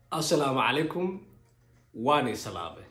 assalaamu calaykum waani salaame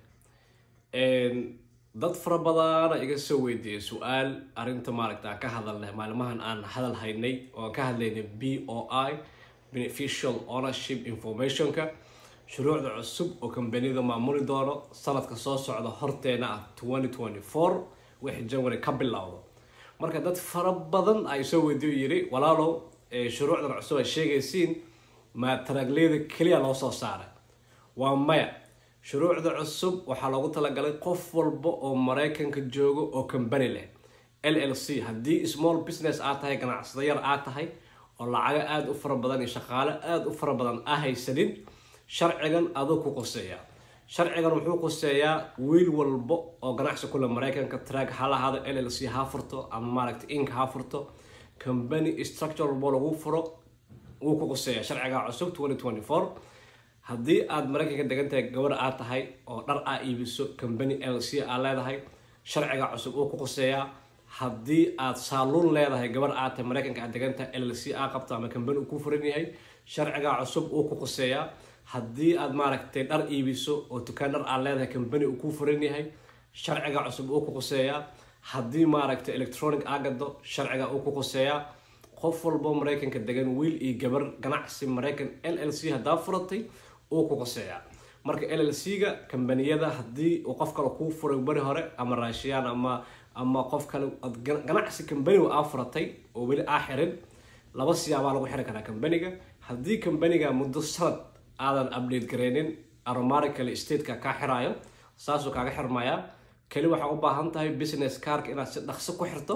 dad fara badana iga soo weydiiyey su-aal arrinta maaragta aan ka hadalnay maalmahan aan hadal haynay oo aan ka hadlaynay b o i beneficial ownership informationka shuruucda cusub oo kambaniyada maamuli doono sanadka soo socda horteena ah twenty twenty four wixii january ka bilowdo marka dad fara badan ay soo weydiiyo yiri walaalow shuruucdan cusub ay sheegaysiin ma taraagleeda keliya loo soo saaray waa maya shuruucda cusub waxaa loogu talagalay qof walba oo maraykanka joogo oo kambani leh l l c haddii small business aad tahay ganacsada yar aad tahay oo lacago aada u fara badan iyo shaqaale aada u fara badan a haysanin sharcigan aduu ku qoseeyaa sharcigan wuxuu qoseeyaa wiil walba oo ganacsi kule maraykanka track ha lahaado l l c ha furto ama maaragta ink ha furto company structure walbo lagu furo wuu ku qoseeyaa sharciga cusub twenty twenty four haddii aada maraykanka degan tahay gabar aad tahay oo dhar aa iibiso company l c aa leedahay sharciga cusub uu ku qoseeyaa haddii aad saaluun leedahay gabar aad tahay maraykanka aad degan tahay l c aa qabto ama company uu ku furan yahay sharciga cusub uu ku qoseeyaa haddii aad maaragtay dhar iibiso oo dukaan dhar aad leedahay company uu ku furan yahay sharciga cusub uu ku qoseeyaa haddii maaragtay electronic aa gado sharciga uu ku qoseeyaa qof walbo maraykanka degan wiil iyo gabar ganacsi maraykan l l c haddaa furatay uu ku qoseeyaa marka l l c ga kambaniyada haddii uu qof kale kuu furay beri hore ama raashiyaan ama ama qof kale ganacsi kambaniga aa furatay oo weli aa xirin laba siyaabaa lagu xiri karaa kambaniga haddii kambaniga muddo sanad aadan update gareynin aromaricale stateka kaa xiraayo saasuu kaaga xirmayaa keli waxaa u baahan tahay business carka inaad si dhaqso ku xirto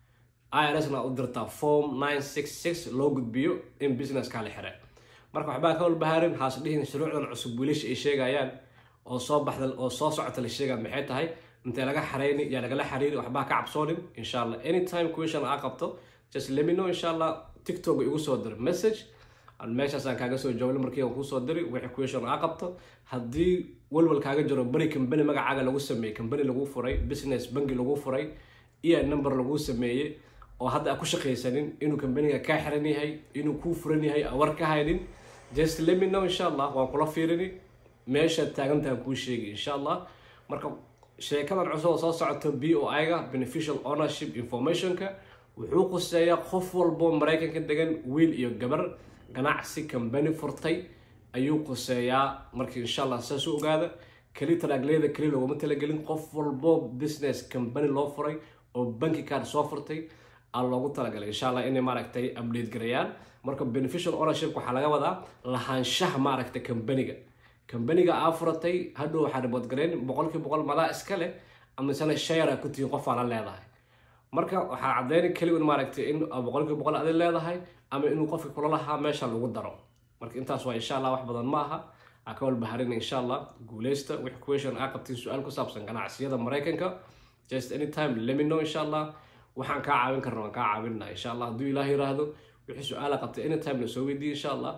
irsna u dirtaa form nine six six loo gudbiyo in businesska la xire marka waxbaa ka walbahaarin haas dhihin shuruucdan cusub wiilasha ay sheegayaan oo soo baxda oo soo socota la sheegaa maxay tahay intee laga xareyni yaa lagala xariiri waxbaa ka cabsoonin insha allah anytime question aa qabto just let me know insha allah tiktok igu soo dir message meeshaasaan kaaga soo jawaabin markii aan kusoo diri wixii question aa qabto haddii walwal kaaga jiro beri company magacaaga lagu sameeyey company lagu furay business bangi lagu furay iyo number lagu sameeyey oo hadda aan ku shaqaysanin inuu kambaniga kaa xiran yahay inuu kuu furan yahay war ka haynin just let me know insha allah waan kula fiirini meeshaad taagantahan kuu sheegi insha allah marka sheekadan cusub oo soo socoto b o i ga beneficial ownership informationka wuxuu quseeyaa qof walbo maraykanka degan wiil iyo gabar ganacsi kambani furtay ayuu quseeyaa marka insha allah saas u ogaada keli taraagleeda keli looguma talagelin qof walbo business kambani loo furay oo banki card soo furtay aa loogu talagalay insha allah inay maaragtay update garayaan marka beneficial ownership waxaa laga wadaa lahaanshaha maaragtay kambaniga kambaniga aa furatay hadhow waxaa ribood gareyn boqolkii boqol malaa iska leh amasana share ku tihiin qof aala leedahay marka waxaa cadeyna keliya in maaragtay in boqolkii boqol adi leedahay ama inuu qofki kula lahaa meesha lagu daro marka intaas waa insha allah wax badan ma aha aa ka walbaharin insha allah guuleysta wix question aa qabtiin su-aal ku saabsan ganacsiyada maraykanka just anytime lemi know insha allah waxaan kaa caawin karna waan kaa caawinna insha allah hadduu ilaah yiraahdo wixii su-aala qabtay anytime la soo weydiiye insha allah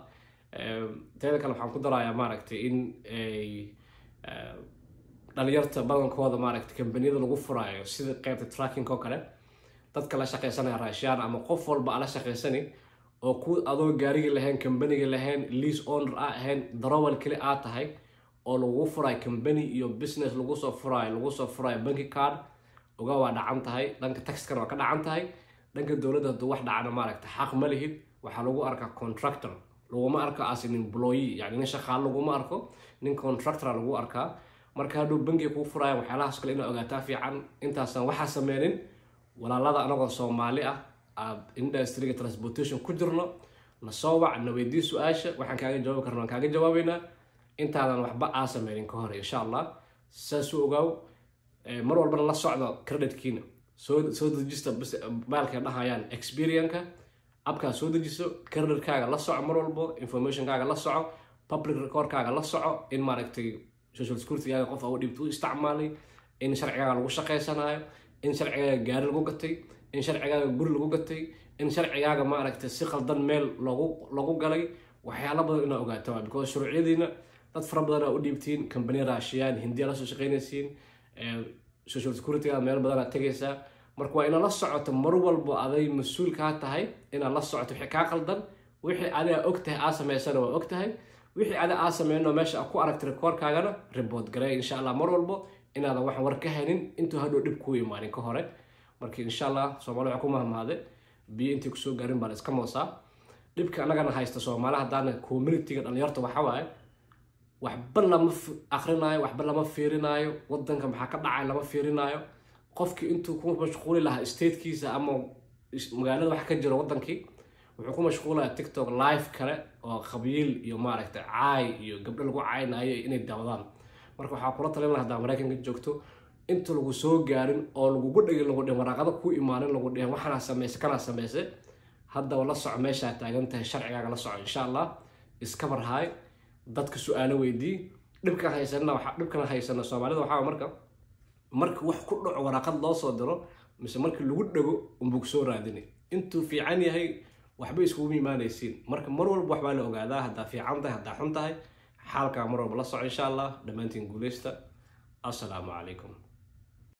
teeda kale waxaan ku darayaa maaragtay in dhalinyarta badankooda maaragtay kambaniyada lagu furaayo sida qeybta tracking oo kale dadka la shaqaysanaya raashiyaan ama qof walba ala shaqaysani oo ku adoo gaarigii lahayn kambaniga lahayn lease owner a ahayn darowal keli aa tahay oo lagu furaayo company iyo business lagu soo furaayo lagu soo furaayo banki card oga waa dhacan tahay dhanka taxkana waa ka dhacan tahay dhanka dowladda hadduu wax dhacana maaragta xaq ma lihid waxaa lagu arkaa contractor laguma arko as an employee yani nin shaqaale laguma arko nin contractora lagu arkaa marka hadduu bankiga kuu furaayo waxyaalahaas kale inaa ogaataa fiican intaasaan waxaa sameynin walaalada anagoo soomaali ah aad industriga transportation ku jirno na soo wac na weydii su-aasha waxaan kaaga jawaabi karna waan kaaga jawaabeynaa intaadan waxba aa sameynin ka hore insha allah saas u ogaaw mar walbana la socdo creditkiina soo soo dejista baalkay dhahayaan experienka abkaa soo dejiso creditkaaga la soco mar walbo informationkaaga la soco public recordkaaga la soco in maaragtay social securitygaaga qof au dhibta u isticmaalay in sharcigaaga lagu shaqaysanayo in sharcigaaga gaari lagu gatay in sharcigaaga guri lagu gatay in sharcigaaga maaragtay si qaldan meel lagu lagu galay waxyaalo badan inaa ogaato waa because shuruucyadiina dad fara badan aa u dhiibtiin kambaniya raashiyaan hindiya la soo shaqaynaysiin social securityga meel badan aad tegaysaa marka waa inaad la socoto mar walbo aday mas-uul kaa tahay inaad la socoto wixii kaa qaldan wixii adiga og tahay aa samaysana waa og tahay wixii ada aa sameyno meesha ku aragta rekoorkaagana report garey insha allah mar walbo inaadan waxaan war ka haynin intuu hadhow dhib kuu imaanin ka hore marka insha allah soomaali waxaa ku mahmaade biyo intii kusoo gaarin baan iska moosaa dhibka annagana haysta soomaali haddaana communityga dhalinyarta waxa waaye waxba lama akrinaayo waxba lama fiirinaayo wadanka maxaa ka dhacay lama fiirinaayo qofkii intuu ku mashquuli lahaa statekiisa ama magaalada wax ka jiro wadankii wuxuu ku mashquulaya tiktok live kale oo qabiil iyo maaragtay caay iyo gabdho lagu caynayo inay daawadaan marka waxaa kula talin laha haddaa maraykanka joogto inta lagu soo gaarin oo lagugu dhegin lagu dhihin waraaqada ku imaanin lagu dhihin waxaanaa sameyse kanaa sameyse haddaba la soco meeshaa taagan tahay sharcigaaga la soco insha allah iskabar haay dadka su-aalo weydii dhibkan haysana waxa dhibkan haysana soomaalida waxaa marka marka wax ku dhaco waraaqad loo soo diro mise markii lagu dhego unbuu soo raadini intuu fiican yahay waxba iskugu imaanaysiin marka mar walba waxbaa la ogaadaa haddaa fiican tahay haddaa xun tahay xaalkaa mar walba la soco insha allah dhammaantiin guuleysta assalaamu calaykum